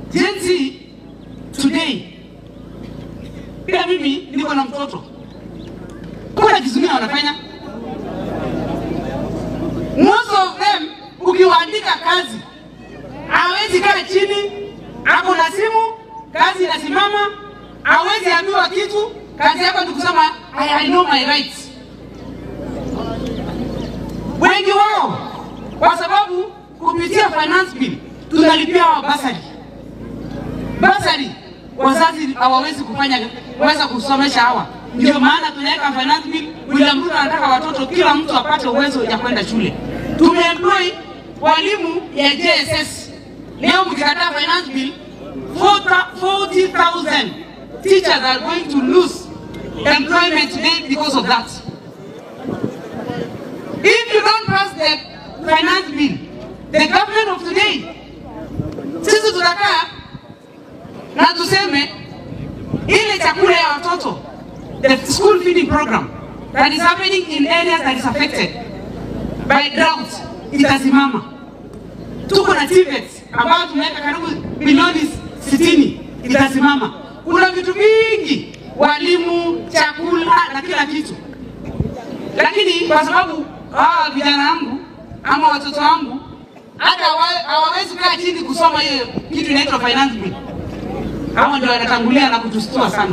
Gen Z today, pia mimi niko na mtoto, kuna kitu gani wanafanya? Most of them ukiwaandika kazi hawezi kaa chini, ako na simu, kazi inasimama, hawezi ambiwa kitu, kazi yako ni kusema I, I know my rights. Wengi wao kwa sababu kupitia finance bill tunalipia hawa basari basari, wazazi hawawezi kufanya kuweza kusomesha hawa, ndio maana tunaweka finance bill. William Ruto anataka watoto kila mtu apate uwezo ya kwenda shule. Tumeemploy walimu ya JSS. Leo mkikataa finance bill 40,000 teachers are going to lose employment today because of that. If you don't pass the finance bill, the government of today, sisi tutakaa na tuseme ile chakula ya watoto, the school feeding program that is happening in areas that is affected by drought itasimama. Tuko na TVET ambayo tumeweka karibu bilioni 60 itasimama. Kuna vitu vingi, walimu, chakula na kila kitu, lakini kwa sababu hawa vijana wangu ama watoto wangu hata hawa- hawawezi kaa chini kusoma hiyo kitu inaitwa finance bill, hawa ndio wanatangulia na kutustua sana.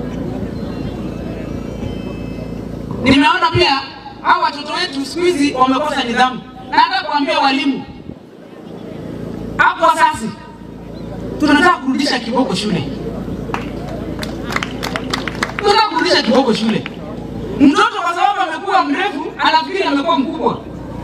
Nimeona pia hawa watoto wetu siku hizi wamekosa nidhamu, na hata kuambia walimu hapo sasa tunataka kurudisha kiboko shule, tunataka kurudisha kiboko shule. Mtoto kwa sababu amekuwa mrefu anafikiri amekuwa mkubwa,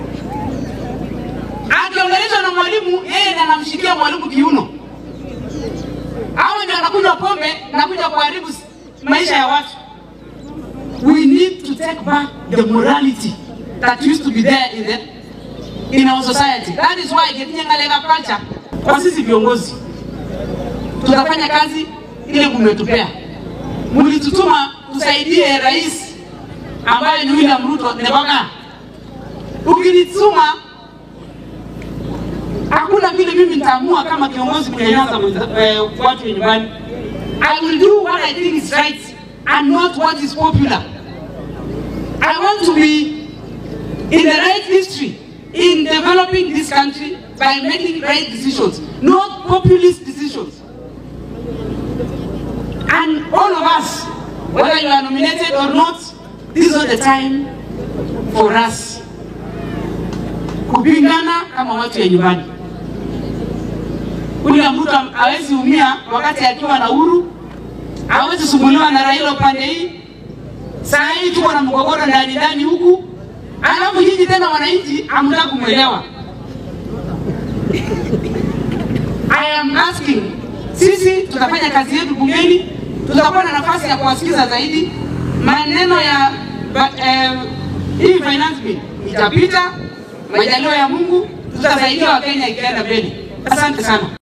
akiongeleshwa na mwalimu, yeye ndiye anamshikia mwalimu kiuno. Hawa ndio anakunywa pombe na kuja kuharibu maisha ya watu. We need to take back the morality that used to be there in the in our society. That is why Ketinyangalega culture kwa sisi viongozi tutafanya kazi ile mmetupea. Mlitutuma tusaidie rais ambaye ni William Ruto Nebaga. Ukinituma hakuna vile mimi nitaamua kama kiongozi kunyanyasa mwenza- eh, watu wa nyumbani. I will do what I think is right and not what is popular. I want to be in the right history in developing this country by making right decisions, not populist decisions. And all of us, whether you are nominated or not, this is not the time for us kupingana kama watu ya nyumbani. William Ruto hawezi umia wakati akiwa na uhuru, hawezi sumbuliwa na Raila upande hii. Saa hii tuko na mgogoro ndani ndani huku, alafu nyinyi tena wananchi hamtaki kumwelewa. I am asking, sisi tutafanya kazi yetu bungeni, tutakuwa na nafasi ya kuwasikiza zaidi maneno ya but, eh, hii finance bill itapita, majaliwa ya Mungu, tutasaidia Wakenya ikienda mbele. Asante sana.